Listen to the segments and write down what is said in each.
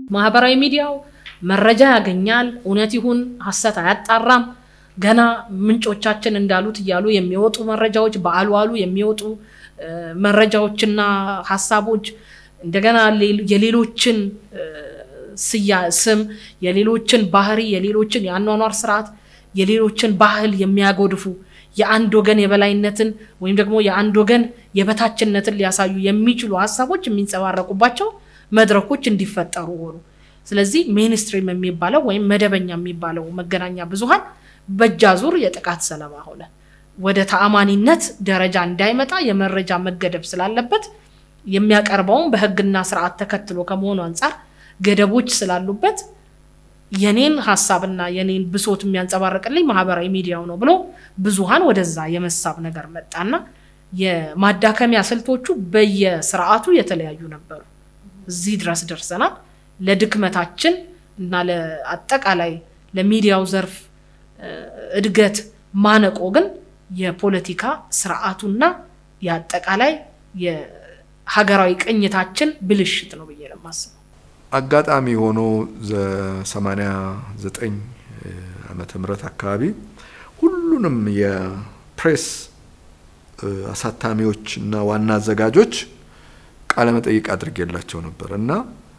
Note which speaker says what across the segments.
Speaker 1: ማህበራዊ ሚዲያው መረጃ ያገኛል። እውነት ይሁን ሀሰት አያጣራም። ገና ምንጮቻችን እንዳሉት እያሉ የሚወጡ መረጃዎች በአሉ አሉ የሚወጡ መረጃዎችና ሀሳቦች እንደገና የሌሎችን ስያ ስም የሌሎችን ባህሪ የሌሎችን የአኗኗር ስርዓት የሌሎችን ባህል የሚያጎድፉ የአንድ ወገን የበላይነትን ወይም ደግሞ የአንድ ወገን የበታችነትን ሊያሳዩ የሚችሉ ሀሳቦች የሚንጸባረቁባቸው መድረኮች እንዲፈጠሩ ሆኑ። ስለዚህ ሜንስትሪም የሚባለው ወይም መደበኛ የሚባለው መገናኛ ብዙሃን በእጅ አዙር የጥቃት ሰለባ ሆነ። ወደ ተአማኒነት ደረጃ እንዳይመጣ የመረጃ መገደብ ስላለበት የሚያቀርበውን በሕግና ስርዓት ተከትሎ ከመሆኑ አንጻር ገደቦች ስላሉበት የኔን ሀሳብና የኔን ብሶት የሚያንጸባርቅልኝ ማህበራዊ ሚዲያው ነው ብሎ ብዙሃን ወደዛ የመሳብ ነገር መጣና የማዳከሚያ ስልቶቹ በየስርዓቱ የተለያዩ ነበሩ። እዚህ ድረስ ደርሰናል። ለድክመታችን እና ለአጠቃላይ ለሚዲያው ዘርፍ እድገት ማነቆ ግን የፖለቲካ ስርዓቱና የአጠቃላይ የሀገራዊ ቅኝታችን ብልሽት ነው ብዬ ነው የማስበው።
Speaker 2: አጋጣሚ ሆኖ ሰማንያ ዘጠኝ ዓመተ ምህረት አካባቢ ሁሉንም የፕሬስ አሳታሚዎች እና ዋና አዘጋጆች ቃለ መጠይቅ አድርጌላቸው ነበር እና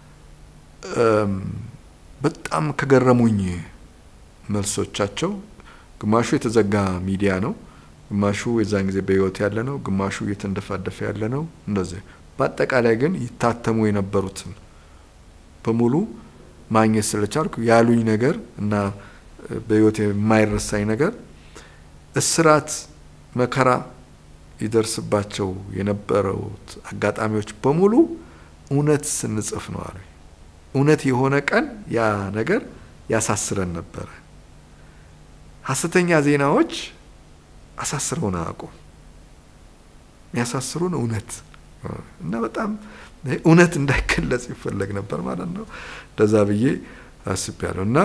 Speaker 2: በጣም ከገረሙኝ መልሶቻቸው ግማሹ የተዘጋ ሚዲያ ነው፣ ግማሹ የዛን ጊዜ በህይወት ያለ ነው፣ ግማሹ እየተንደፋደፈ ያለ ነው። እንደዚህ በአጠቃላይ ግን ይታተሙ የነበሩትን በሙሉ ማግኘት ስለቻልኩ ያሉኝ ነገር እና በህይወት የማይረሳኝ ነገር እስራት፣ መከራ ይደርስባቸው የነበሩት አጋጣሚዎች በሙሉ እውነት ስንጽፍ ነው አሉ። እውነት የሆነ ቀን ያ ነገር ያሳስረን ነበረ። ሀሰተኛ ዜናዎች አሳስረውን አያውቁም። የሚያሳስሩን እውነት እና በጣም እውነት እንዳይገለጽ ይፈለግ ነበር ማለት ነው። እንደዛ ብዬ አስቤያለሁ እና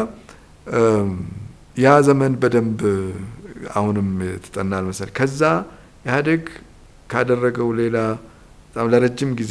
Speaker 2: ያ ዘመን በደንብ አሁንም ትጠናል መሰል ከዛ ኢህአዴግ ካደረገው ሌላ በጣም ለረጅም ጊዜ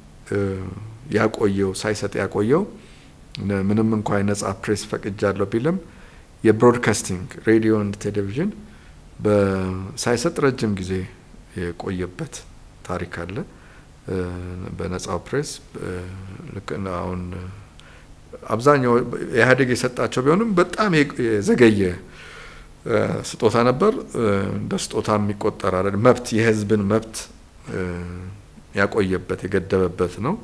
Speaker 2: ያቆየው ሳይሰጥ ያቆየው ምንም እንኳ የነጻ ፕሬስ ፈቅጃለሁ ቢልም የብሮድካስቲንግ ሬዲዮ እና ቴሌቪዥን ሳይሰጥ ረጅም ጊዜ የቆየበት ታሪክ አለ። በነጻው ፕሬስ ልክ አሁን አብዛኛው ኢህአዴግ የሰጣቸው ቢሆንም በጣም የዘገየ ስጦታ ነበር። እንደ ስጦታ የሚቆጠር አይደል። መብት የህዝብን መብት ያቆየበት የገደበበት ነው።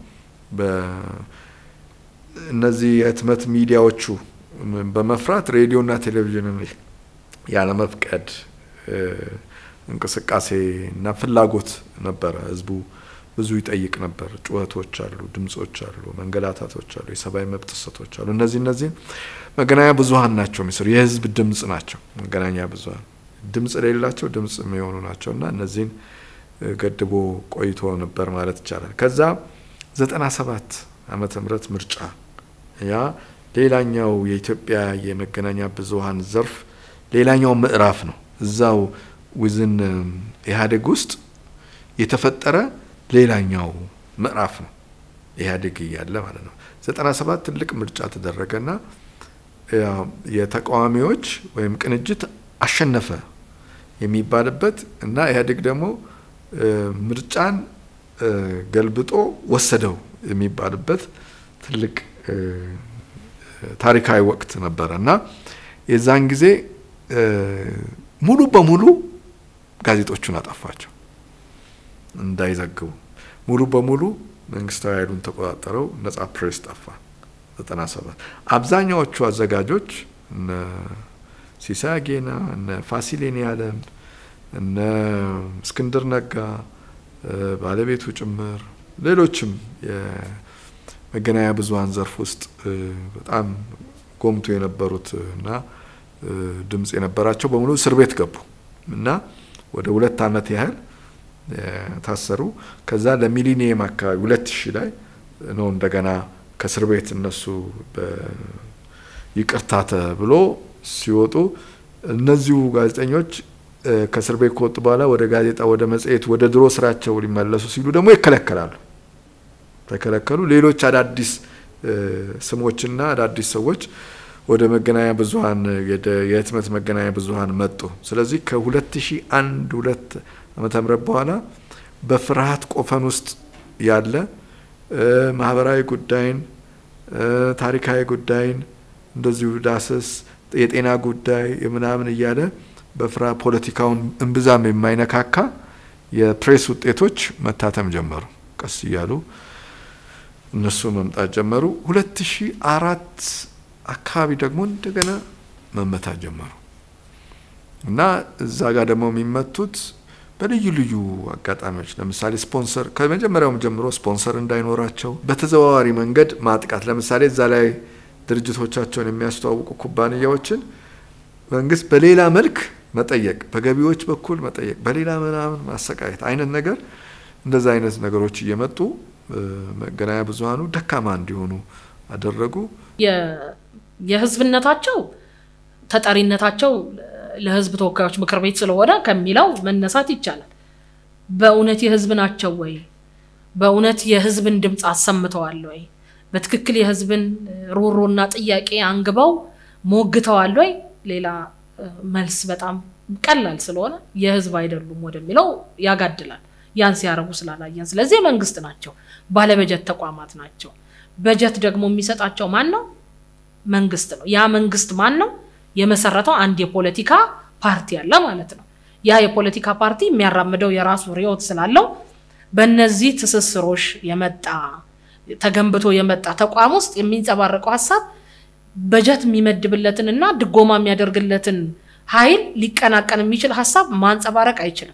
Speaker 2: እነዚህ የህትመት ሚዲያዎቹ በመፍራት ሬዲዮና ቴሌቪዥንን ያለመፍቀድ እንቅስቃሴ እና ፍላጎት ነበረ። ህዝቡ ብዙ ይጠይቅ ነበር። ጩኸቶች አሉ፣ ድምጾች አሉ፣ መንገላታቶች አሉ፣ የሰብአዊ መብት ጥሰቶች አሉ። እነዚህ እነዚህን መገናኛ ብዙሀን ናቸው የሚሰሩ የህዝብ ድምጽ ናቸው። መገናኛ ብዙሀን ድምጽ የሌላቸው ድምጽ የሚሆኑ ናቸው እና እነዚህን ገድቦ ቆይቶ ነበር ማለት ይቻላል። ከዛ ዘጠና ሰባት ዓመተ ምህረት ምርጫ ያ ሌላኛው የኢትዮጵያ የመገናኛ ብዙሀን ዘርፍ ሌላኛው ምዕራፍ ነው። እዛው ውዝን ኢህአዴግ ውስጥ የተፈጠረ ሌላኛው ምዕራፍ ነው። ኢህአዴግ እያለ ማለት ነው። ዘጠና ሰባት ትልቅ ምርጫ ተደረገና የተቃዋሚዎች ወይም ቅንጅት አሸነፈ የሚባልበት እና ኢህአዴግ ደግሞ ምርጫን ገልብጦ ወሰደው የሚባልበት ትልቅ ታሪካዊ ወቅት ነበረ እና የዛን ጊዜ ሙሉ በሙሉ ጋዜጦቹን አጠፋቸው እንዳይዘግቡ። ሙሉ በሙሉ መንግስታዊ ኃይሉን ተቆጣጠረው፣ ነጻ ፕሬስ ጠፋ። ዘጠና ሰባት አብዛኛዎቹ አዘጋጆች እነ ሲሳይ አጌና፣ እነ ፋሲሌኒ አለም፣ እነ እስክንድር ነጋ ባለቤቱ ጭምር ሌሎችም የመገናኛ ብዙሀን ዘርፍ ውስጥ በጣም ጎምቶ የነበሩት እና ድምጽ የነበራቸው በሙሉ እስር ቤት ገቡ እና ወደ ሁለት ዓመት ያህል ታሰሩ። ከዛ ለሚሊኒየም አካባቢ ሁለት ሺህ ላይ ነው እንደገና ከእስር ቤት እነሱ ይቅርታ ተብሎ ሲወጡ እነዚሁ ጋዜጠኞች ከእስር ቤት ከወጡ በኋላ ወደ ጋዜጣ፣ ወደ መጽሔት፣ ወደ ድሮ ስራቸው ሊመለሱ ሲሉ ደግሞ ይከለከላሉ። ተከለከሉ። ሌሎች አዳዲስ ስሞችና አዳዲስ ሰዎች ወደ መገናኛ ብዙኃን የህትመት መገናኛ ብዙኃን መጡ። ስለዚህ ከ2001 ሁለት ዓመተ ምህረት በኋላ በፍርሃት ቆፈን ውስጥ ያለ ማህበራዊ ጉዳይን፣ ታሪካዊ ጉዳይን እንደዚሁ ዳሰስ የጤና ጉዳይ ምናምን እያለ በፍራ ፖለቲካውን እምብዛም የማይነካካ የፕሬስ ውጤቶች መታተም ጀመሩ። ቀስ እያሉ እነሱ መምጣት ጀመሩ። ሁለት ሺ አራት አካባቢ ደግሞ እንደገና መመታት ጀመሩ እና እዛ ጋር ደግሞ የሚመቱት በልዩ ልዩ አጋጣሚዎች ለምሳሌ ስፖንሰር ከመጀመሪያውም ጀምሮ ስፖንሰር እንዳይኖራቸው በተዘዋዋሪ መንገድ ማጥቃት ለምሳሌ እዛ ላይ ድርጅቶቻቸውን የሚያስተዋውቁ ኩባንያዎችን መንግስት በሌላ መልክ መጠየቅ፣ በገቢዎች በኩል መጠየቅ፣ በሌላ ምናምን ማሰቃየት አይነት ነገር እንደዛ አይነት ነገሮች እየመጡ መገናኛ ብዙኃኑ ደካማ እንዲሆኑ አደረጉ።
Speaker 1: የህዝብነታቸው ተጠሪነታቸው ለህዝብ ተወካዮች ምክር ቤት ስለሆነ ከሚለው መነሳት ይቻላል። በእውነት የህዝብ ናቸው ወይ? በእውነት የህዝብን ድምፅ አሰምተዋል ወይ? በትክክል የህዝብን ሮሮና ጥያቄ አንግበው ሞግተዋል ወይ? ሌላ መልስ በጣም ቀላል ስለሆነ የህዝብ አይደሉም ወደሚለው ያጋድላል። ያን ሲያደርጉ ስላላየን፣ ስለዚህ የመንግስት ናቸው፣ ባለበጀት ተቋማት ናቸው። በጀት ደግሞ የሚሰጣቸው ማን ነው? መንግስት ነው። ያ መንግስት ማን ነው? የመሰረተው አንድ የፖለቲካ ፓርቲ አለ ማለት ነው። ያ የፖለቲካ ፓርቲ የሚያራምደው የራሱ ርዕዮት ስላለው በእነዚህ ትስስሮች የመጣ ተገንብቶ የመጣ ተቋም ውስጥ የሚንጸባረቀው ሀሳብ በጀት የሚመድብለትን እና ድጎማ የሚያደርግለትን ኃይል ሊቀናቀን የሚችል ሀሳብ ማንጸባረቅ አይችልም።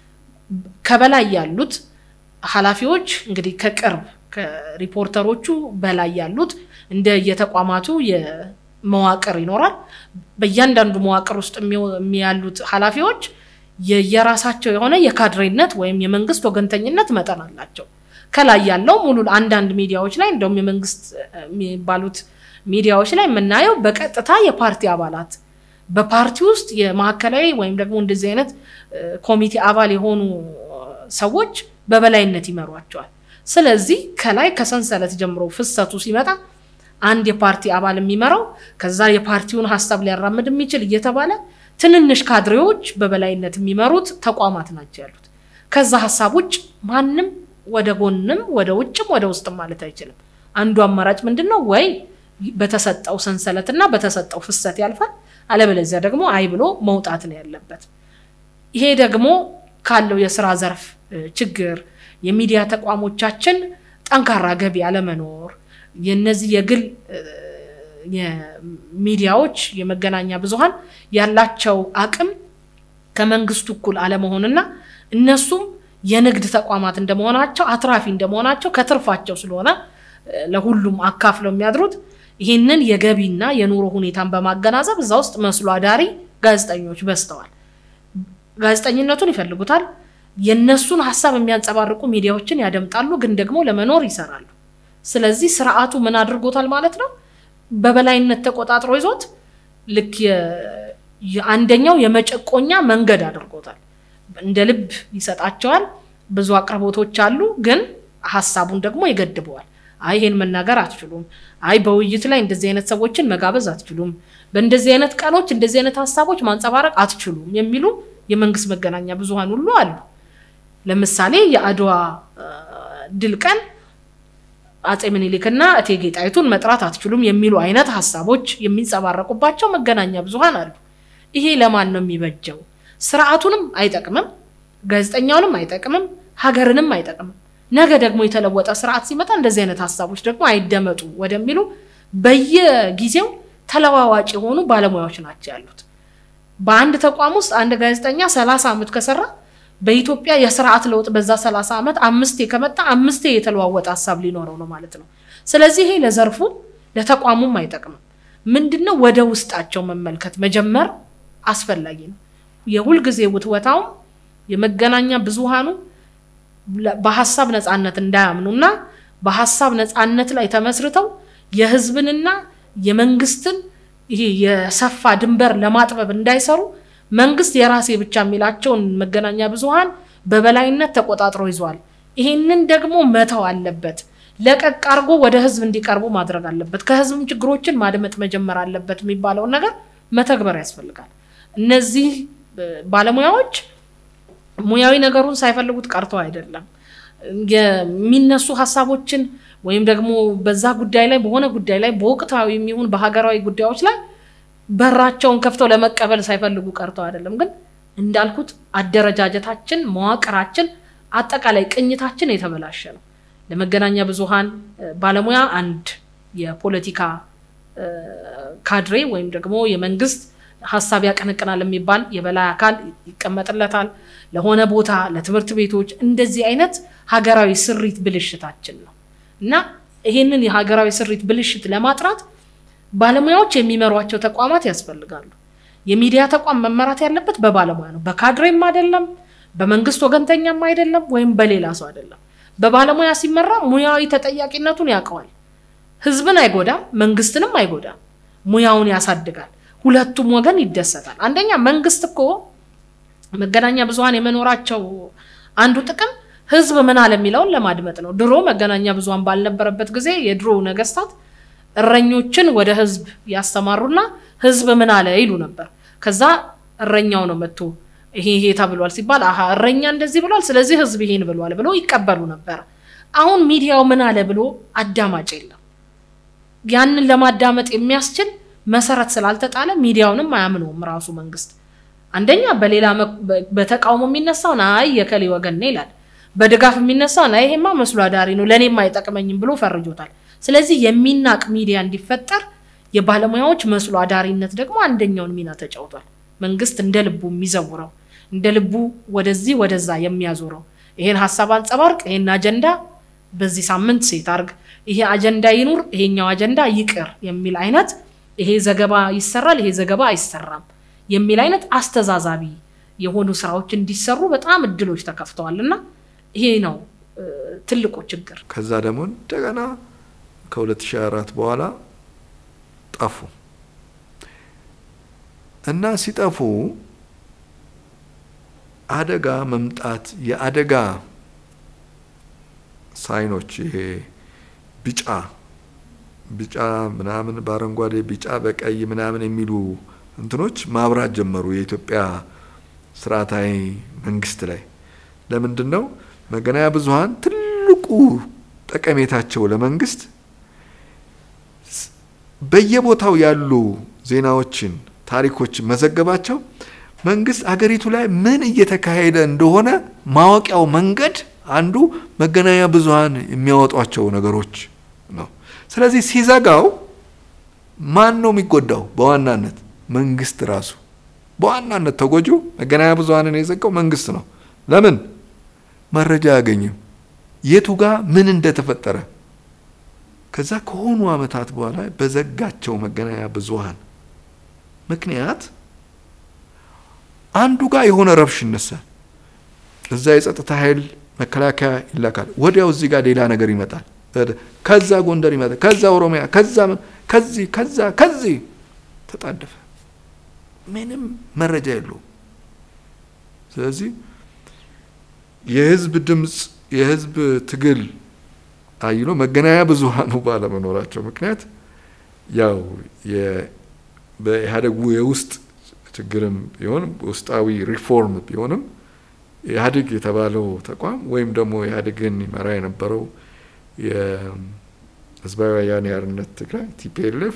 Speaker 1: ከበላይ ያሉት ኃላፊዎች እንግዲህ ከቅርብ ከሪፖርተሮቹ በላይ ያሉት እንደ የተቋማቱ መዋቅር ይኖራል። በእያንዳንዱ መዋቅር ውስጥ ያሉት ኃላፊዎች የየራሳቸው የሆነ የካድሬነት ወይም የመንግስት ወገንተኝነት መጠን አላቸው። ከላይ ያለው ሙሉ አንዳንድ ሚዲያዎች ላይ እንደውም የመንግስት የሚባሉት ሚዲያዎች ላይ የምናየው በቀጥታ የፓርቲ አባላት በፓርቲ ውስጥ የማዕከላዊ ወይም ደግሞ እንደዚህ አይነት ኮሚቴ አባል የሆኑ ሰዎች በበላይነት ይመሯቸዋል። ስለዚህ ከላይ ከሰንሰለት ጀምሮ ፍሰቱ ሲመጣ አንድ የፓርቲ አባል የሚመራው ከዛ የፓርቲውን ሀሳብ ሊያራምድ የሚችል እየተባለ ትንንሽ ካድሬዎች በበላይነት የሚመሩት ተቋማት ናቸው ያሉት። ከዛ ሀሳብ ውጭ ማንም ወደ ጎንም ወደ ውጭም ወደ ውስጥም ማለት አይችልም። አንዱ አማራጭ ምንድን ነው? ወይ በተሰጠው ሰንሰለትና በተሰጠው ፍሰት ያልፋል፣ አለበለዚያ ደግሞ አይ ብሎ መውጣት ነው ያለበት። ይሄ ደግሞ ካለው የስራ ዘርፍ ችግር የሚዲያ ተቋሞቻችን ጠንካራ ገቢ አለመኖር የነዚህ የግል የሚዲያዎች የመገናኛ ብዙኃን ያላቸው አቅም ከመንግስቱ እኩል አለመሆንና እነሱም የንግድ ተቋማት እንደመሆናቸው አትራፊ እንደመሆናቸው ከትርፋቸው ስለሆነ ለሁሉም አካፍለው የሚያድሩት ይህንን የገቢና የኑሮ ሁኔታን በማገናዘብ እዛ ውስጥ መስሎ አዳሪ ጋዜጠኞች በዝተዋል። ጋዜጠኝነቱን ይፈልጉታል። የነሱን ሀሳብ የሚያንጸባርቁ ሚዲያዎችን ያደምጣሉ፣ ግን ደግሞ ለመኖር ይሰራሉ። ስለዚህ ስርዓቱ ምን አድርጎታል ማለት ነው? በበላይነት ተቆጣጥሮ ይዞት ልክ አንደኛው የመጨቆኛ መንገድ አድርጎታል። እንደ ልብ ይሰጣቸዋል። ብዙ አቅርቦቶች አሉ፣ ግን ሀሳቡን ደግሞ ይገድበዋል። አይ ይሄን መናገር አትችሉም፣ አይ በውይይት ላይ እንደዚህ አይነት ሰዎችን መጋበዝ አትችሉም፣ በእንደዚህ አይነት ቀኖች እንደዚህ አይነት ሀሳቦች ማንጸባረቅ አትችሉም የሚሉ የመንግስት መገናኛ ብዙኃን ሁሉ አሉ። ለምሳሌ የአድዋ ድል ቀን አጼ ምኒልክና እቴጌ ጣይቱን መጥራት አትችሉም የሚሉ አይነት ሀሳቦች የሚንጸባረቁባቸው መገናኛ ብዙኃን አሉ። ይሄ ለማን ነው የሚበጀው? ስርዓቱንም አይጠቅምም፣ ጋዜጠኛውንም አይጠቅምም፣ ሀገርንም አይጠቅምም። ነገ ደግሞ የተለወጠ ስርዓት ሲመጣ እንደዚህ አይነት ሀሳቦች ደግሞ አይደመጡ ወደሚሉ በየጊዜው ተለዋዋጭ የሆኑ ባለሙያዎች ናቸው ያሉት። በአንድ ተቋም ውስጥ አንድ ጋዜጠኛ ሰላሳ ዓመት ከሰራ በኢትዮጵያ የስርዓት ለውጥ በዛ ሰላሳ ዓመት አምስቴ ከመጣ አምስቴ የተለዋወጠ ሀሳብ ሊኖረው ነው ማለት ነው። ስለዚህ ይሄ ለዘርፉ ለተቋሙም አይጠቅምም። ምንድነው ወደ ውስጣቸው መመልከት መጀመር አስፈላጊ ነው። የሁልጊዜ ውትወታውም የመገናኛ ብዙሃኑ በሀሳብ ነፃነት እንዳያምኑና በሀሳብ ነፃነት ላይ ተመስርተው የህዝብንና የመንግስትን ይሄ የሰፋ ድንበር ለማጥበብ እንዳይሰሩ መንግስት የራሴ ብቻ የሚላቸውን መገናኛ ብዙሃን በበላይነት ተቆጣጥሮ ይዟል። ይሄንን ደግሞ መተው አለበት። ለቀቅ አድርጎ ወደ ህዝብ እንዲቀርቡ ማድረግ አለበት። ከህዝብም ችግሮችን ማድመጥ መጀመር አለበት የሚባለውን ነገር መተግበር ያስፈልጋል። እነዚህ ባለሙያዎች ሙያዊ ነገሩን ሳይፈልጉት ቀርተው አይደለም የሚነሱ ሀሳቦችን ወይም ደግሞ በዛ ጉዳይ ላይ በሆነ ጉዳይ ላይ በወቅታዊ የሚሆን በሀገራዊ ጉዳዮች ላይ በራቸውን ከፍተው ለመቀበል ሳይፈልጉ ቀርተው አይደለም። ግን እንዳልኩት አደረጃጀታችን፣ መዋቅራችን፣ አጠቃላይ ቅኝታችን የተበላሸ ነው። ለመገናኛ ብዙሃን ባለሙያ አንድ የፖለቲካ ካድሬ ወይም ደግሞ የመንግስት ሀሳብ ያቀነቅናል የሚባል የበላይ አካል ይቀመጥለታል። ለሆነ ቦታ ለትምህርት ቤቶች እንደዚህ አይነት ሀገራዊ ስሪት ብልሽታችን ነው እና ይሄንን የሀገራዊ ስሪት ብልሽት ለማጥራት ባለሙያዎች የሚመሯቸው ተቋማት ያስፈልጋሉ። የሚዲያ ተቋም መመራት ያለበት በባለሙያ ነው። በካድሬም አይደለም፣ በመንግስት ወገንተኛም አይደለም፣ ወይም በሌላ ሰው አይደለም። በባለሙያ ሲመራ ሙያዊ ተጠያቂነቱን ያውቀዋል። ህዝብን አይጎዳም፣ መንግስትንም አይጎዳም። ሙያውን ያሳድጋል። ሁለቱም ወገን ይደሰታል። አንደኛ መንግስት እኮ መገናኛ ብዙሃን የመኖራቸው አንዱ ጥቅም ህዝብ ምን አለ የሚለውን ለማድመጥ ነው። ድሮ መገናኛ ብዙሃን ባልነበረበት ጊዜ የድሮ ነገስታት እረኞችን ወደ ህዝብ ያስተማሩና ህዝብ ምን አለ ይሉ ነበር። ከዛ እረኛው ነው መጥቶ ይሄ ይሄ ተብሏል ሲባል አሀ እረኛ እንደዚህ ብሏል፣ ስለዚህ ህዝብ ይሄን ብሏል ብሎ ይቀበሉ ነበር። አሁን ሚዲያው ምን አለ ብሎ አዳማጭ የለም። ያንን ለማዳመጥ የሚያስችል መሰረት ስላልተጣለ ሚዲያውንም አያምነውም ራሱ መንግስት። አንደኛ በሌላ በተቃውሞ የሚነሳውን አይ የከሌ ወገን ነው ይላል። በድጋፍ የሚነሳውን አይ ይሄማ መስሎ አዳሪ ነው ለእኔም አይጠቅመኝም ብሎ ፈርጆታል። ስለዚህ የሚናቅ ሚዲያ እንዲፈጠር የባለሙያዎች መስሎ አዳሪነት ደግሞ አንደኛውን ሚና ተጫውቷል። መንግስት እንደ ልቡ የሚዘውረው እንደ ልቡ ወደዚህ ወደዛ የሚያዞረው ይሄን ሀሳብ አንጸባርቅ፣ ይሄን አጀንዳ በዚህ ሳምንት ሴት አርግ፣ ይሄ አጀንዳ ይኑር፣ ይሄኛው አጀንዳ ይቅር የሚል አይነት ይሄ ዘገባ ይሰራል፣ ይሄ ዘገባ አይሰራም የሚል አይነት አስተዛዛቢ የሆኑ ስራዎች እንዲሰሩ በጣም እድሎች ተከፍተዋል እና ይሄ ነው ትልቁ ችግር።
Speaker 2: ከዛ ደግሞ እንደገና ከ2004 በኋላ ጠፉ እና ሲጠፉ አደጋ መምጣት የአደጋ ሳይኖች ይሄ ቢጫ ቢጫ ምናምን በአረንጓዴ ቢጫ በቀይ ምናምን የሚሉ እንትኖች ማብራት ጀመሩ የኢትዮጵያ ስርዓታዊ መንግስት ላይ። ለምንድን ነው መገናኛ ብዙሃን ትልቁ ጠቀሜታቸው ለመንግስት በየቦታው ያሉ ዜናዎችን፣ ታሪኮችን መዘገባቸው መንግስት አገሪቱ ላይ ምን እየተካሄደ እንደሆነ ማወቂያው መንገድ አንዱ መገናኛ ብዙሃን የሚያወጧቸው ነገሮች ነው። ስለዚህ ሲዘጋው ማን ነው የሚጎዳው? በዋናነት መንግስት ራሱ በዋናነት ተጎጂው መገናኛ ብዙሃንን የዘጋው መንግስት ነው። ለምን መረጃ አያገኝም፣ የቱ ጋር ምን እንደተፈጠረ። ከዛ ከሆኑ አመታት በኋላ በዘጋቸው መገናኛ ብዙሃን ምክንያት አንዱ ጋር የሆነ ረብሽ ይነሳል። እዛ የጸጥታ ኃይል መከላከያ ይላካል። ወዲያው እዚህ ጋር ሌላ ነገር ይመጣል። ከዛ ጎንደር ይመጣል፣ ከዛ ኦሮሚያ፣ ከዛ ከዚህ ከዛ ከዚህ ተጣደፈ። ምንም መረጃ የለውም። ስለዚህ የህዝብ ድምፅ የህዝብ ትግል አይሎ መገናኛ ብዙሃኑ ባለመኖራቸው ምክንያት ያው በኢህአዴግ የውስጥ ችግርም ቢሆን ውስጣዊ ሪፎርም ቢሆንም ኢህአዴግ የተባለው ተቋም ወይም ደግሞ ኢህአዴግን ይመራ የነበረው የህዝባዊ ወያኔ ሓርነት ትግራይ ቲፒኤልኤፍ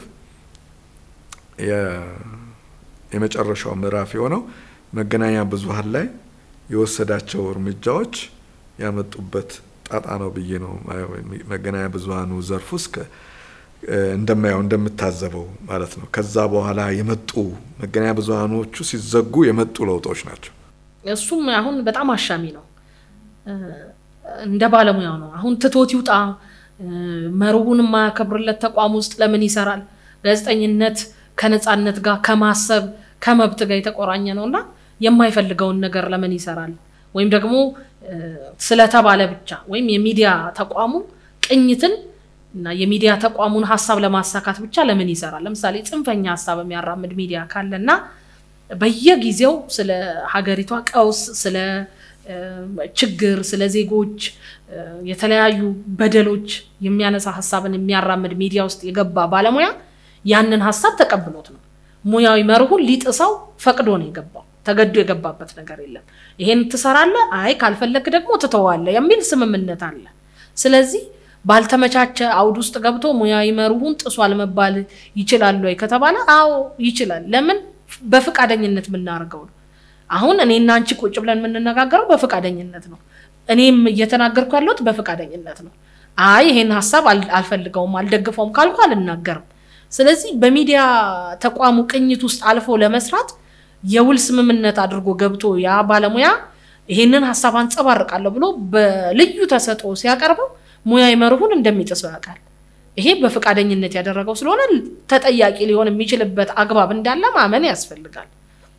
Speaker 2: የመጨረሻው ምዕራፍ የሆነው መገናኛ ብዙሃን ላይ የወሰዳቸው እርምጃዎች ያመጡበት ጣጣ ነው ብዬ ነው መገናኛ ብዙሃኑ ዘርፍ ውስጥ እንደማየው እንደምታዘበው ማለት ነው። ከዛ በኋላ የመጡ መገናኛ ብዙሃኖቹ ሲዘጉ የመጡ ለውጦች ናቸው።
Speaker 1: እሱም አሁን በጣም አሻሚ ነው። እንደ ባለሙያው ነው። አሁን ትቶት ይውጣ፣ መርሁን የማያከብርለት ተቋም ውስጥ ለምን ይሰራል? ጋዜጠኝነት ከነፃነት ጋር ከማሰብ ከመብት ጋር የተቆራኘ ነው እና የማይፈልገውን ነገር ለምን ይሰራል? ወይም ደግሞ ስለተባለ ብቻ ወይም የሚዲያ ተቋሙ ቅኝትን እና የሚዲያ ተቋሙን ሀሳብ ለማሳካት ብቻ ለምን ይሰራል? ለምሳሌ ጽንፈኛ ሀሳብ የሚያራምድ ሚዲያ ካለና በየጊዜው ስለ ሀገሪቷ ቀውስ፣ ስለ ችግር፣ ስለ ዜጎች የተለያዩ በደሎች የሚያነሳ ሀሳብን የሚያራምድ ሚዲያ ውስጥ የገባ ባለሙያ ያንን ሀሳብ ተቀብሎት ነው። ሙያዊ መርሁን ሊጥሰው ፈቅዶ ነው የገባው። ተገዶ የገባበት ነገር የለም። ይሄን ትሰራለህ፣ አይ ካልፈለግ ደግሞ ትተዋለህ የሚል ስምምነት አለ። ስለዚህ ባልተመቻቸ አውድ ውስጥ ገብቶ ሙያዊ መርሁን ጥሷል መባል ይችላል ወይ ከተባለ አዎ ይችላል። ለምን? በፈቃደኝነት የምናደርገው ነው። አሁን እኔና አንቺ ቁጭ ብለን የምንነጋገረው በፈቃደኝነት ነው። እኔም እየተናገርኩ ያለሁት በፈቃደኝነት ነው። አይ ይሄን ሀሳብ አልፈልገውም አልደግፈውም ካልኩ አልናገርም። ስለዚህ በሚዲያ ተቋሙ ቅኝት ውስጥ አልፎ ለመስራት የውል ስምምነት አድርጎ ገብቶ ያ ባለሙያ ይሄንን ሀሳብ አንጸባርቃለሁ ብሎ በልዩ ተሰጥኦ ሲያቀርበው ሙያዊ መርሁን እንደሚጥሰው ያውቃል። ይሄ በፈቃደኝነት ያደረገው ስለሆነ ተጠያቂ ሊሆን የሚችልበት አግባብ እንዳለ ማመን ያስፈልጋል።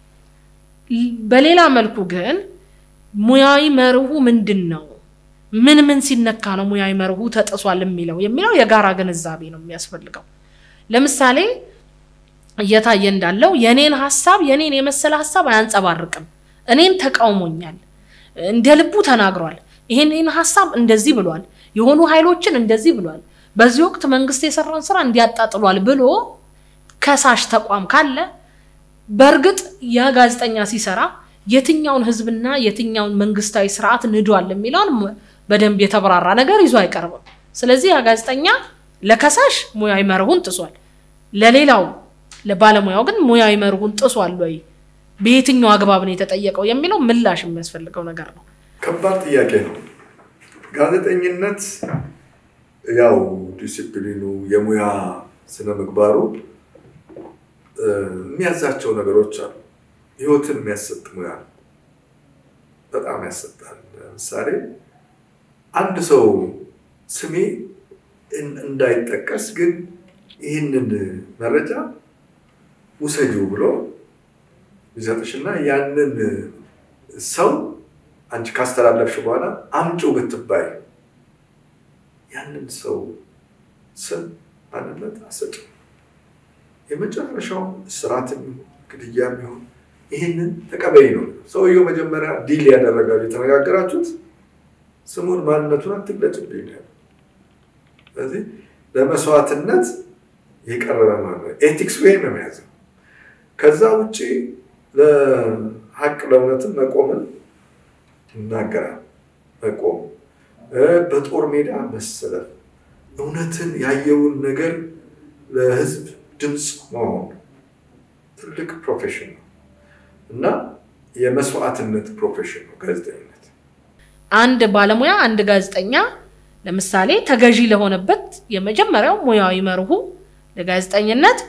Speaker 1: በሌላ መልኩ ግን ሙያዊ መርሁ ምንድን ነው? ምን ምን ሲነካ ነው ሙያዊ መርሁ ተጥሷል የሚለው የሚለው የጋራ ግንዛቤ ነው የሚያስፈልገው። ለምሳሌ እየታየ እንዳለው የኔን ሀሳብ የኔን የመሰለ ሀሳብ አያንጸባርቅም፣ እኔን ተቃውሞኛል፣ እንደ ልቡ ተናግሯል፣ ይሄን ሀሳብ እንደዚህ ብሏል፣ የሆኑ ኃይሎችን እንደዚህ ብሏል፣ በዚህ ወቅት መንግስት የሰራውን ስራ እንዲያጣጥሏል ብሎ ከሳሽ ተቋም ካለ በእርግጥ ያ ጋዜጠኛ ሲሰራ የትኛውን ህዝብና የትኛውን መንግስታዊ ስርዓት ንዷል የሚለውን በደንብ የተብራራ ነገር ይዞ አይቀርብም። ስለዚህ ያ ጋዜጠኛ ለከሳሽ ሙያዊ መርሁን ጥሷል፣ ለሌላው ለባለሙያው ግን ሙያዊ መርሁን ጥሷል ወይ፣ በየትኛው አግባብ ነው የተጠየቀው የሚለው ምላሽ የሚያስፈልገው ነገር ነው።
Speaker 2: ከባድ ጥያቄ ነው። ጋዜጠኝነት ያው ዲሲፕሊኑ የሙያ ስነ ምግባሩ የሚያዛቸው ነገሮች አሉ። ህይወትን የሚያሰጥ ሙያ በጣም ያሰጣል። ለምሳሌ አንድ ሰው ስሜ እንዳይጠቀስ ግን ይህንን መረጃ ውሰጂው ብሎ ቢሰጥሽና ያንን ሰው አንቺ ካስተላለፍሽ በኋላ አምጪው ብትባይ ያንን ሰው ስም ማንነት አሰጭም የመጨረሻው እስራትም ግድያም ይሁን ይህንን ተቀበይ ነው። ሰውየው መጀመሪያ ዲል ያደረጋሉ የተነጋገራችሁት ስሙን ማንነቱን አትግለጭብኝ ነው። ስለዚህ ለመስዋዕትነት የቀረበ ማለት ነው። ኤቲክስ ወይ ነው የያዘው። ከዛ ውጭ ለሀቅ ለእውነትም መቆምን ይናገራል። መቆም፣ በጦር ሜዳ መሰለፍ፣ እውነትን ያየውን ነገር ለህዝብ ድምፅ መሆን ትልቅ ፕሮፌሽን ነው እና የመስዋዕትነት ፕሮፌሽን ነው ጋዜጠኝነት።
Speaker 1: አንድ ባለሙያ አንድ ጋዜጠኛ ለምሳሌ ተገዢ ለሆነበት የመጀመሪያው ሙያዊ መርሁ ለጋዜጠኝነት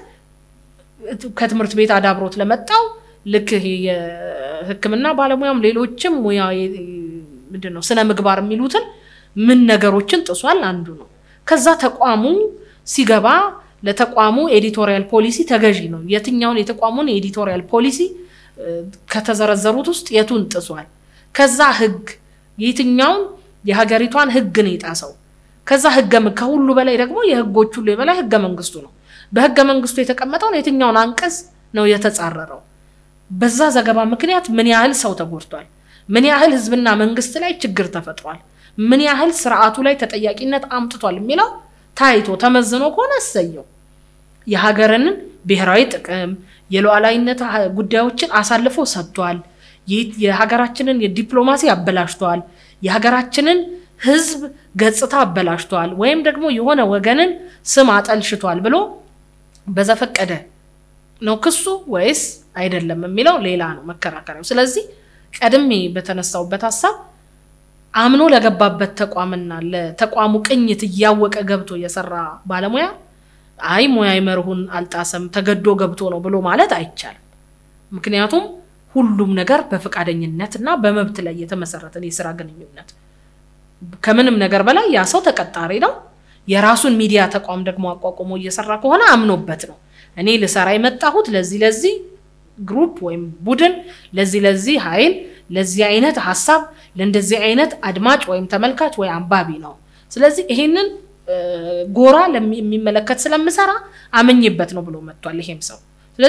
Speaker 1: ከትምህርት ቤት አዳብሮት ለመጣው ልክ የሕክምና ባለሙያም ሌሎችም ሙያ ምንድን ነው ስነ ምግባር የሚሉትን ምን ነገሮችን ጥሷል አንዱ ነው። ከዛ ተቋሙ ሲገባ ለተቋሙ ኤዲቶሪያል ፖሊሲ ተገዢ ነው። የትኛውን የተቋሙን የኤዲቶሪያል ፖሊሲ ከተዘረዘሩት ውስጥ የቱን ጥሷል? ከዛ ህግ የትኛውን የሀገሪቷን ህግ ነው የጣሰው? ከዛ ህገ ከሁሉ በላይ ደግሞ የህጎች ሁሉ የበላይ ህገ መንግስቱ ነው። በህገ መንግስቱ የተቀመጠውን የትኛውን አንቀጽ ነው የተጻረረው? በዛ ዘገባ ምክንያት ምን ያህል ሰው ተጎድቷል? ምን ያህል ህዝብና መንግስት ላይ ችግር ተፈጥሯል? ምን ያህል ስርዓቱ ላይ ተጠያቂነት አምጥቷል የሚለው ታይቶ ተመዝኖ ከሆነ እሰየው። የሀገርንን ብሔራዊ ጥቅም የሉዓላዊነት ጉዳዮችን አሳልፎ ሰጥቷል። የሀገራችንን የዲፕሎማሲ አበላሽቷል። የሀገራችንን ህዝብ ገጽታ አበላሽቷል፣ ወይም ደግሞ የሆነ ወገንን ስም አጠልሽቷል ብሎ በዘፈቀደ ነው ክሱ ወይስ አይደለም የሚለው ሌላ ነው መከራከሪያው። ስለዚህ ቀድሜ በተነሳውበት ሀሳብ አምኖ ለገባበት ተቋምና ለተቋሙ ቅኝት እያወቀ ገብቶ የሰራ ባለሙያ አይ ሙያዊ መርሁን አልጣሰም ተገዶ ገብቶ ነው ብሎ ማለት አይቻልም። ምክንያቱም ሁሉም ነገር በፈቃደኝነት እና በመብት ላይ የተመሰረተን የስራ ግንኙነት ከምንም ነገር በላይ ያ ሰው ተቀጣሪ ነው። የራሱን ሚዲያ ተቋም ደግሞ አቋቁሞ እየሰራ ከሆነ አምኖበት ነው እኔ ልሰራ የመጣሁት ለዚህ ለዚህ ግሩፕ ወይም ቡድን ለዚህ ለዚህ ኃይል ለዚህ አይነት ሀሳብ ለእንደዚህ አይነት አድማጭ ወይም ተመልካች ወይ አንባቢ ነው። ስለዚህ ይሄንን ጎራ የሚመለከት ስለምሰራ አመኝበት ነው ብሎ መጥቷል ይሄም ሰው። ስለዚህ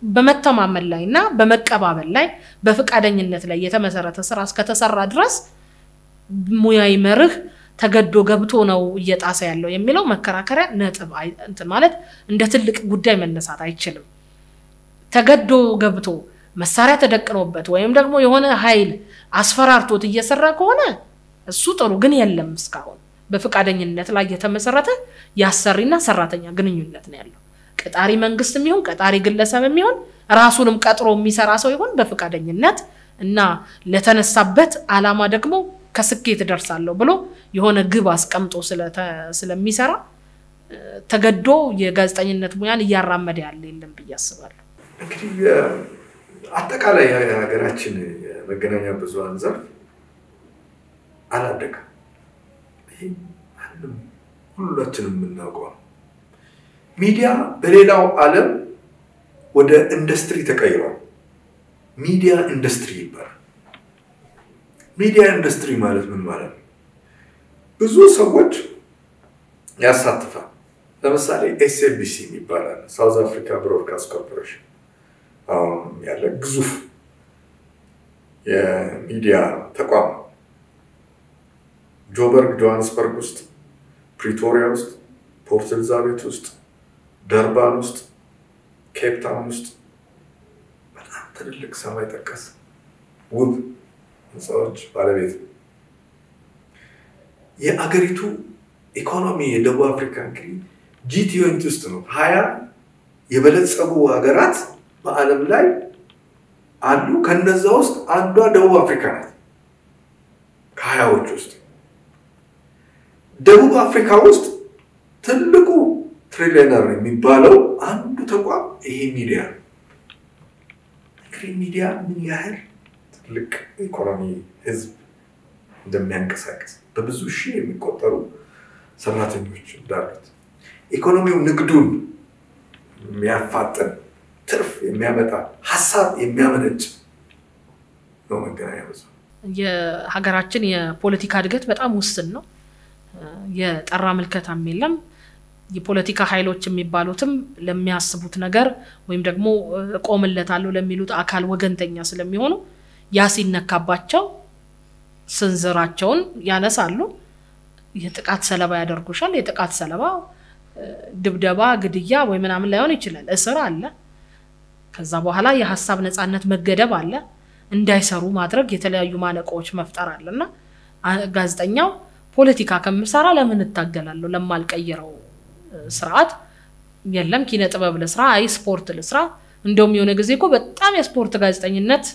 Speaker 1: በመተማመን ላይ እና በመቀባበል ላይ በፈቃደኝነት ላይ የተመሰረተ ስራ እስከተሰራ ድረስ ሙያዊ መርህ ተገዶ ገብቶ ነው እየጣሰ ያለው የሚለው መከራከሪያ ነጥብ እንትን ማለት እንደ ትልቅ ጉዳይ መነሳት አይችልም። ተገዶ ገብቶ መሳሪያ ተደቅኖበት ወይም ደግሞ የሆነ ኃይል አስፈራርቶት እየሰራ ከሆነ እሱ ጥሩ ግን የለም። እስካሁን በፈቃደኝነት ላይ የተመሰረተ የአሰሪና ሰራተኛ ግንኙነት ነው ያለው። ቀጣሪ መንግስት የሚሆን ቀጣሪ ግለሰብ የሚሆን ራሱንም ቀጥሮ የሚሰራ ሰው ይሆን በፈቃደኝነት እና ለተነሳበት አላማ ደግሞ ከስኬት እደርሳለሁ ብሎ የሆነ ግብ አስቀምጦ ስለሚሰራ ተገዶ የጋዜጠኝነት ሙያን እያራመደ ያለ የለም ብዬ አስባለሁ።
Speaker 2: እንግዲህ አጠቃላይ የሀገራችን የመገናኛ ብዙኃን ዘርፍ አላደገም። ይህ ማንም ሁላችንም የምናውቀው ነው። ሚዲያ በሌላው ዓለም ወደ ኢንዱስትሪ ተቀይሯል። ሚዲያ ኢንዱስትሪ ይባላል። ሚዲያ ኢንዱስትሪ ማለት ምን ማለት ነው? ብዙ ሰዎች ያሳትፋል። ለምሳሌ ኤስኤቢሲ ይባላል፣ ሳውዝ አፍሪካ ብሮድካስት ኮርፖሬሽን አሁን ያለ ግዙፍ የሚዲያ ተቋም ጆበርግ ጆሃንስበርግ ውስጥ፣ ፕሪቶሪያ ውስጥ፣ ፖርት ኤልዛቤት ውስጥ፣ ደርባን ውስጥ፣ ኬፕ ታውን ውስጥ በጣም ትልልቅ ሰማይ ጠቀስ ውብ ህንፃዎች ባለቤት ነው። የአገሪቱ ኢኮኖሚ የደቡብ አፍሪካ እንግዲህ ጂ ትዌንቲ ውስጥ ነው። ሀያ የበለጸጉ ሀገራት በዓለም ላይ አሉ። ከነዛ ውስጥ አንዷ ደቡብ አፍሪካ ናት። ከሀያዎች ውስጥ ደቡብ አፍሪካ ውስጥ ትልቁ ትሪሊየነር የሚባለው አንዱ ተቋም ይሄ ሚዲያ ነው። እንግዲህ ሚዲያ ምን ያህል ትልቅ ኢኮኖሚ ህዝብ እንደሚያንቀሳቀስ በብዙ ሺህ የሚቆጠሩ ሰራተኞች እንዳሉት ኢኮኖሚው ንግዱን የሚያፋጥን ትርፍ የሚያመጣ ሀሳብ የሚያመነጭ ነው መገናኛ ብዙኃን።
Speaker 1: የሀገራችን የፖለቲካ እድገት በጣም ውስን ነው። የጠራ ምልከታም የለም። የፖለቲካ ኃይሎች የሚባሉትም ለሚያስቡት ነገር ወይም ደግሞ እቆምለታለሁ ለሚሉት አካል ወገንተኛ ስለሚሆኑ ያ ሲነካባቸው ስንዝራቸውን ያነሳሉ። የጥቃት ሰለባ ያደርጉሻል። የጥቃት ሰለባ ድብደባ፣ ግድያ ወይ ምናምን ላይሆን ይችላል። እስር አለ። ከዛ በኋላ የሀሳብ ነፃነት መገደብ አለ። እንዳይሰሩ ማድረግ የተለያዩ ማነቆዎች መፍጠር አለ እና ጋዜጠኛው ፖለቲካ ከምሰራ ለምን እታገላለሁ ለማልቀይረው ስርዓት የለም ኪነ ጥበብ ልስራ፣ አይ ስፖርት ልስራ። እንደውም የሆነ ጊዜ እኮ በጣም የስፖርት ጋዜጠኝነት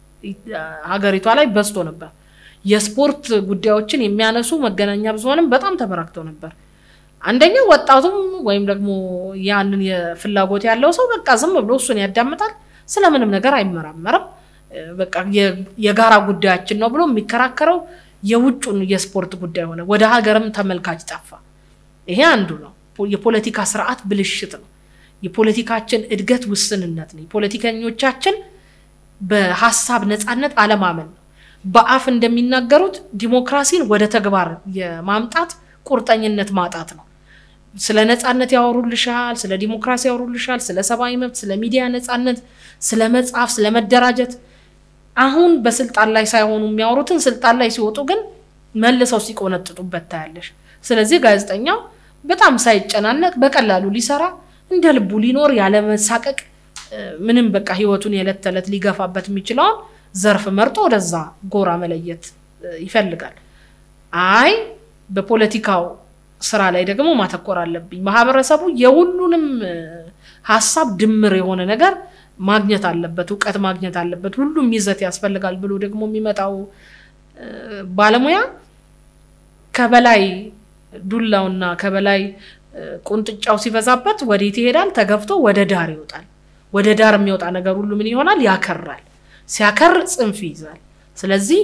Speaker 1: ሀገሪቷ ላይ በዝቶ ነበር። የስፖርት ጉዳዮችን የሚያነሱ መገናኛ ብዙኃንም በጣም ተበራክተው ነበር። አንደኛው ወጣቱም ወይም ደግሞ ያንን የፍላጎት ያለው ሰው በቃ ዝም ብሎ እሱን ያዳምጣል፣ ስለምንም ነገር አይመራመርም። በቃ የጋራ ጉዳያችን ነው ብሎ የሚከራከረው የውጩን የስፖርት ጉዳይ ሆነ። ወደ ሀገርም ተመልካች ጠፋ። ይሄ አንዱ ነው። የፖለቲካ ስርዓት ብልሽት ነው። የፖለቲካችን እድገት ውስንነት ነው። የፖለቲከኞቻችን በሀሳብ ነፃነት አለማመን ነው። በአፍ እንደሚናገሩት ዲሞክራሲን ወደ ተግባር የማምጣት ቁርጠኝነት ማጣት ነው። ስለ ነፃነት ያወሩልሻል፣ ስለ ዲሞክራሲ ያወሩልሻል፣ ስለ ሰብአዊ መብት፣ ስለ ሚዲያ ነፃነት፣ ስለ መጽሐፍ፣ ስለ መደራጀት አሁን በስልጣን ላይ ሳይሆኑ የሚያወሩትን ስልጣን ላይ ሲወጡ ግን መልሰው ሲቆነጥጡበት ታያለሽ። ስለዚህ ጋዜጠኛው በጣም ሳይጨናነቅ በቀላሉ ሊሰራ እንደ ልቡ ሊኖር ያለመሳቀቅ ምንም በቃ ህይወቱን የዕለት ተዕለት ሊገፋበት የሚችለውን ዘርፍ መርጦ ወደዛ ጎራ መለየት ይፈልጋል። አይ በፖለቲካው ስራ ላይ ደግሞ ማተኮር አለብኝ፣ ማህበረሰቡ የሁሉንም ሀሳብ ድምር የሆነ ነገር ማግኘት አለበት፣ እውቀት ማግኘት አለበት፣ ሁሉም ይዘት ያስፈልጋል ብሎ ደግሞ የሚመጣው ባለሙያ ከበላይ ዱላውና ከበላይ ቁንጥጫው ሲበዛበት ወዴት ይሄዳል? ተገፍቶ ወደ ዳር ይወጣል። ወደ ዳር የሚወጣ ነገር ሁሉ ምን ይሆናል? ያከራል። ሲያከር ጽንፍ ይይዛል። ስለዚህ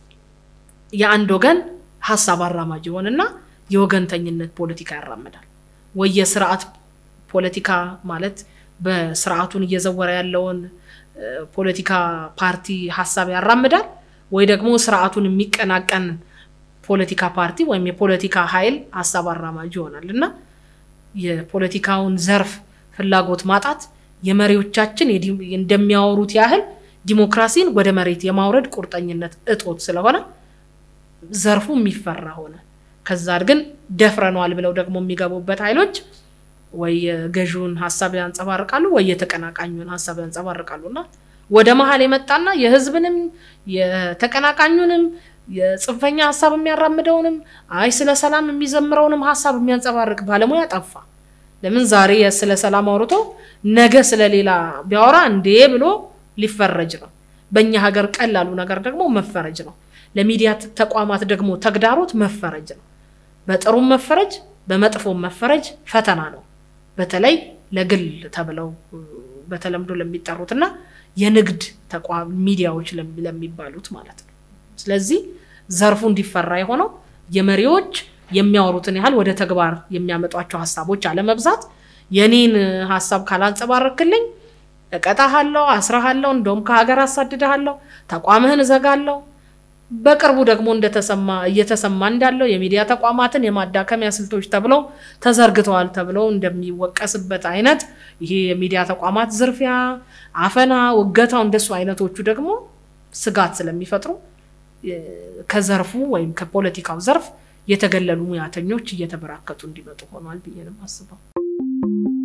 Speaker 1: የአንድ ወገን ሀሳብ አራማጅ ይሆንና የወገንተኝነት ፖለቲካ ያራምዳል። ወይ የስርዓት ፖለቲካ ማለት በስርዓቱን እየዘወረ ያለውን ፖለቲካ ፓርቲ ሀሳብ ያራምዳል፣ ወይ ደግሞ ስርዓቱን የሚቀናቀን ፖለቲካ ፓርቲ ወይም የፖለቲካ ኃይል ሀሳብ አራማጅ ይሆናል እና የፖለቲካውን ዘርፍ ፍላጎት ማጣት የመሪዎቻችን እንደሚያወሩት ያህል ዲሞክራሲን ወደ መሬት የማውረድ ቁርጠኝነት እጦት ስለሆነ ዘርፉ የሚፈራ ሆነ። ከዛ ግን ደፍረነዋል ብለው ደግሞ የሚገቡበት ኃይሎች ወይ የገዢውን ሀሳብ ያንጸባርቃሉ ወይ የተቀናቃኙን ሀሳብ ያንጸባርቃሉ እና ወደ መሀል የመጣና የህዝብንም የተቀናቃኙንም የጽንፈኛ ሀሳብ የሚያራምደውንም አይ ስለ ሰላም የሚዘምረውንም ሀሳብ የሚያንጸባርቅ ባለሙያ ጠፋ። ለምን ዛሬ ስለ ሰላም አውርቶ ነገ ስለሌላ ቢያወራ እንዴ ብሎ ሊፈረጅ ነው። በእኛ ሀገር ቀላሉ ነገር ደግሞ መፈረጅ ነው። ለሚዲያ ተቋማት ደግሞ ተግዳሮት መፈረጅ ነው። በጥሩም መፈረጅ በመጥፎም መፈረጅ ፈተና ነው። በተለይ ለግል ተብለው በተለምዶ ለሚጠሩትና የንግድ ተቋም ሚዲያዎች ለሚባሉት ማለት ነው። ስለዚህ ዘርፉ እንዲፈራ የሆነው የመሪዎች የሚያወሩትን ያህል ወደ ተግባር የሚያመጧቸው ሀሳቦች አለመብዛት፣ የኔን ሀሳብ ካላንጸባረክልኝ እቀጣሃለሁ፣ አስራሃለሁ፣ እንደውም ከሀገር አሳድድሃለሁ፣ ተቋምህን እዘጋለሁ። በቅርቡ ደግሞ እንደተሰማ እየተሰማ እንዳለው የሚዲያ ተቋማትን የማዳከሚያ ስልቶች ተብለው ተዘርግተዋል ተብለው እንደሚወቀስበት አይነት ይሄ የሚዲያ ተቋማት ዝርፊያ፣ አፈና፣ ውገታው እንደሱ አይነቶቹ ደግሞ ስጋት ስለሚፈጥሩ ከዘርፉ ወይም ከፖለቲካው ዘርፍ የተገለሉ ሙያተኞች እየተበራከቱ እንዲመጡ ሆኗል ብዬ ነው የማስበው።